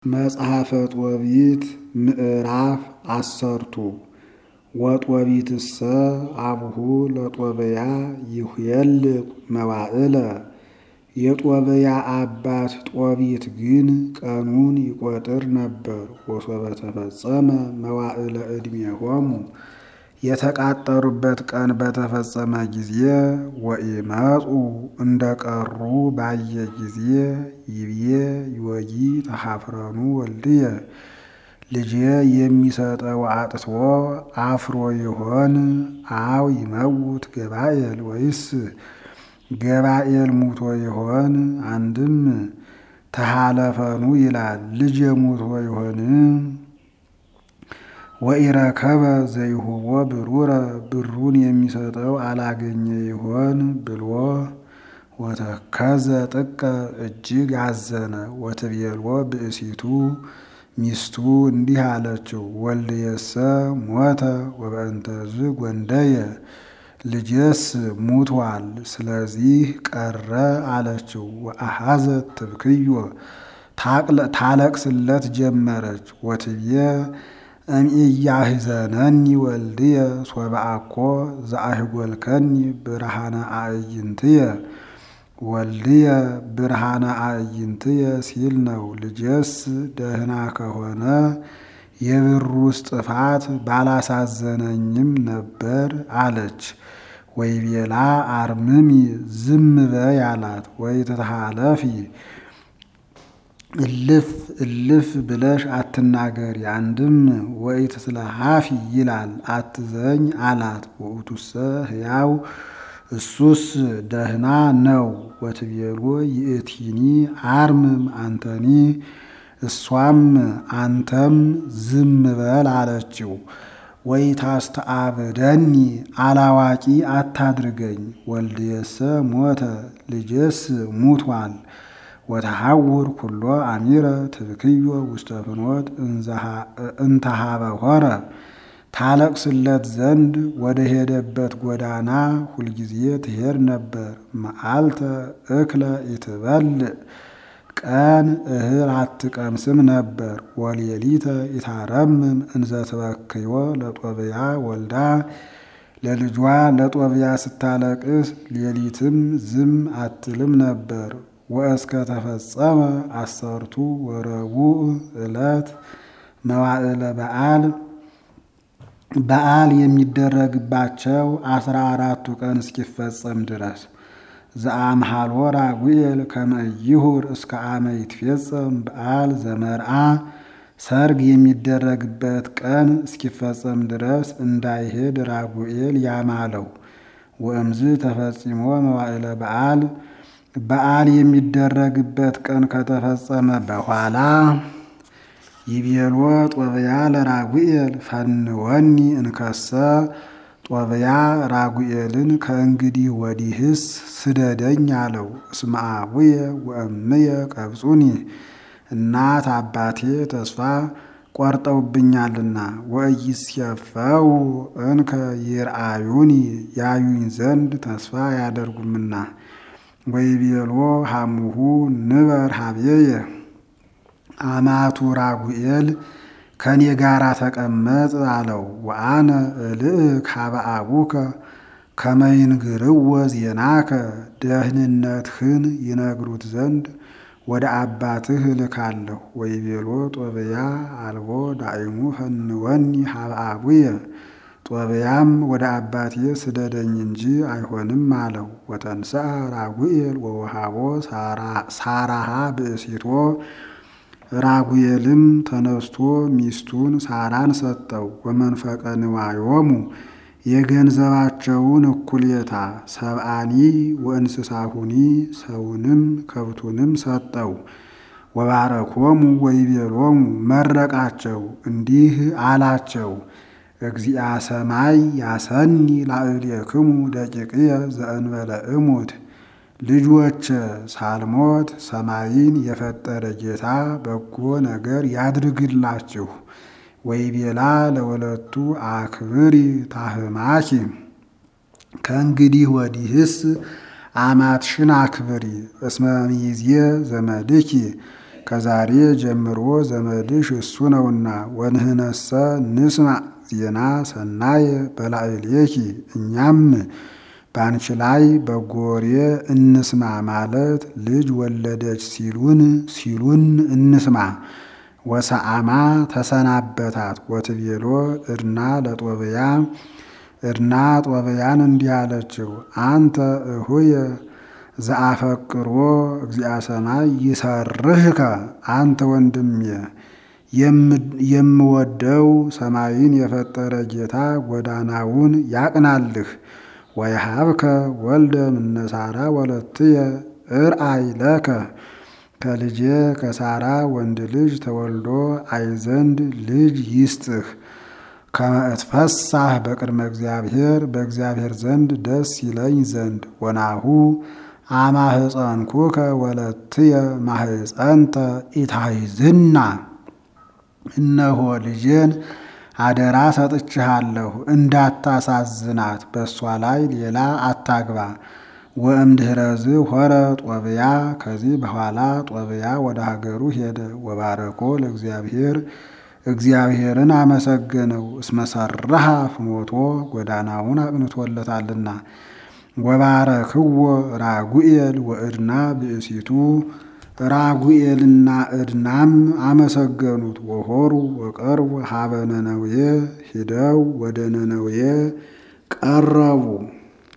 መጽሐፈ ጦቢት ምዕራፍ አሰርቱ ወጦቢትሰ አብሁ ለጦብያ ይሁየልቅ መዋዕለ የጦብያ አባት ጦቢት ግን ቀኑን ይቆጥር ነበር። ወሶበ ተፈጸመ መዋዕለ ዕድሜሆሙ የተቃጠሩበት ቀን በተፈጸመ ጊዜ ወኢመፁ እንደ ቀሩ ባየ ጊዜ ይብዬ ይወጊ ተሐፍረኑ ወልድየ ልጄ የሚሰጠው አጥቶ አፍሮ ይሆን አው ይመውት ገባኤል ወይስ ገባኤል ሙቶ ይሆን? አንድም ተሃለፈኑ ይላል ልጄ ሙቶ ይሆን? ወኢረከበ ዘይሁቦ ብሩረ ብሩን የሚሰጠው አላገኘ ይሆን ብሎ ወተከዘ ጥቀ እጅግ አዘነ። ወትቤልዎ ብእሲቱ ሚስቱ እንዲህ አለችው፣ ወልድየሰ ሞተ ወበእንተዝ ጎንደየ ልጄስ ሙቷል፣ ስለዚህ ቀረ አለችው። ወአሐዘት ትብክዮ ታለቅስለት ጀመረች። ወትብዬ እምኢያሕዘነኒ ወልድየ ሶበ አኮ ዘአሕጐልከኒ ብርሃነ አዕይንትየ ወልድየ ብርሃነ አዕይንትየ ሲል ነው። ልጄስ ደህና ከሆነ የብሩስ ጥፋት ባላሳዘነኝም ነበር አለች። ወይቤላ አርምሚ ዝም በይ አላት። ወይትትሃለፊ እልፍ እልፍ ብለሽ አትናገሪ። አንድም ወኢትትለሃፊ ይላል አትዘኝ አላት። ውእቱሰ ሕያው እሱስ ደህና ነው። ወትቤሎ ይእቲኒ አርምም አንተኒ እሷም አንተም ዝም በል አለችው። ወይታስተአብደኒ አላዋቂ አታድርገኝ። ወልድየሰ ሞተ ልጄስ ሙቷል። ወተሐውር ኩሎ አሚረ ትብክዮ ውስተ ፍኖት እንተሃበ ሆረ ታለቅስለት ዘንድ ወደ ሄደበት ጎዳና ሁልጊዜ ትሄድ ነበር። መዓልተ እክለ ኢትበልዕ ቀን እህል አትቀምስም ነበር። ወሌሊተ ኢታረምም እንዘ ትበክዮ ለጦብያ ወልዳ ለልጇ ለጦብያ ስታለቅስ ሌሊትም ዝም አትልም ነበር። ወእስከ ተፈጸመ አሰርቱ ወረቡዕ ዕለት መዋዕለ በዓል በዓል የሚደረግባቸው አስራ አራቱ ቀን እስኪፈጸም ድረስ ዘአምሃሎ ራጉኤል ከመ ይሁር እስከ አመ ይትፌጸም በዓል ዘመርዓ ሰርግ የሚደረግበት ቀን እስኪፈጸም ድረስ እንዳይሄድ ራጉኤል ያማለው። ወእምዝ ተፈጺሞ መዋዕለ በዓል በዓል የሚደረግበት ቀን ከተፈጸመ በኋላ ይቤሎ ጦብያ ለራጉኤል ፈንወኒ እንከሰ ጦብያ ራጉኤልን ከእንግዲህ ወዲህስ ስደደኝ አለው። እስመ አቡየ ወእምየ ቀብጹኒ እናት አባቴ ተስፋ ቆርጠውብኛልና ወኢይሴፈው እንከ ይርአዩኒ ያዩኝ ዘንድ ተስፋ አያደርጉምና። ወይቤሎ ሐሙሁ ንበር ሀብየየ አማቱ ራጉኤል ከኔ ጋር ተቀመጥ አለው። ወአነ እልእክ ሀበ አቡከ ከመ ይንግርዎ ዜናከ ደህንነትህን ይነግሩት ዘንድ ወደ አባትህ እልካለሁ። ወይቤሎ ጦብያ አልቦ ዳእሙ ፈንወኒ ሀበ አቡየ ጦብያም ወደ አባቴ ስደደኝ እንጂ አይሆንም አለው። ወተንሥአ ራጉኤል ወወሃቦ ሳራሃ ብእሲቶ ራጉኤልም ተነስቶ ሚስቱን ሳራን ሰጠው። ወመንፈቀ ንዋዮሙ የገንዘባቸውን እኩሌታ ሰብአኒ ወእንስሳሁኒ ሰውንም ከብቱንም ሰጠው። ወባረኮሙ ወይቤሎሙ መረቃቸው እንዲህ አላቸው እግዚአ ሰማይ ያሰኒ ላዕሌክሙ ደቂቅየ ዘእንበለ እሙት ልጆች ሳልሞት ሰማይን የፈጠረ ጌታ በጎ ነገር ያድርግላችሁ። ወይቤላ ለወለቱ አክብሪ ታህማኪ ከእንግዲህ ወዲህስ አማትሽን አክብሪ። እስመ ሚዜ ዘመድኪ ከዛሬ ጀምሮ ዘመድሽ እሱ ነውና። ወንህነሰ ንስማዕ ዜና ሰናየ በላዕሌኪ እኛም በአንቺ ላይ በጎ ወሬ እንስማ ማለት ልጅ ወለደች ሲሉን ሲሉን እንስማ። ወሰአማ ተሰናበታት ወትቤሎ እድና ለጦብያ እድና ጦብያን እንዲህ አለችው፣ አንተ እሁየ ዘአፈቅሮ እግዚአ ሰማይ ይሰርህከ አንተ ወንድሜ የምወደው ሰማይን የፈጠረ ጌታ ጎዳናውን ያቅናልህ። ወይሃብከ ወልደ እምነሳራ ወለትየ እርአይ ለከ ከልጄ ከሳራ ወንድ ልጅ ተወልዶ አይ ዘንድ ልጅ ይስጥህ። ከመ እትፈሳህ በቅድመ እግዚአብሔር በእግዚአብሔር ዘንድ ደስ ይለኝ ዘንድ ወናሁ አማህፀንኩከ ወለትየ ማህፀንተ ኢታይዝና እነሆ ልጄን አደራ ሰጥችሃለሁ እንዳታሳዝናት፣ በእሷ ላይ ሌላ አታግባ። ወእምድኅረዝ ሆረ ጦብያ ከዚህ በኋላ ጦብያ ወደ ሀገሩ ሄደ። ወባረኮ ለእግዚአብሔር እግዚአብሔርን አመሰገነው። እስመሰራሃ ፍኖቶ ጎዳናውን አቅንቶለታልና። ወባረክዎ ራጉኤል ወእድና ብእሲቱ ራጉኤልና እድናም አመሰገኑት። ወሆሩ ወቀርቡ ሀበ ነነዌ ሂደው ወደ ነነዌ ቀረቡ።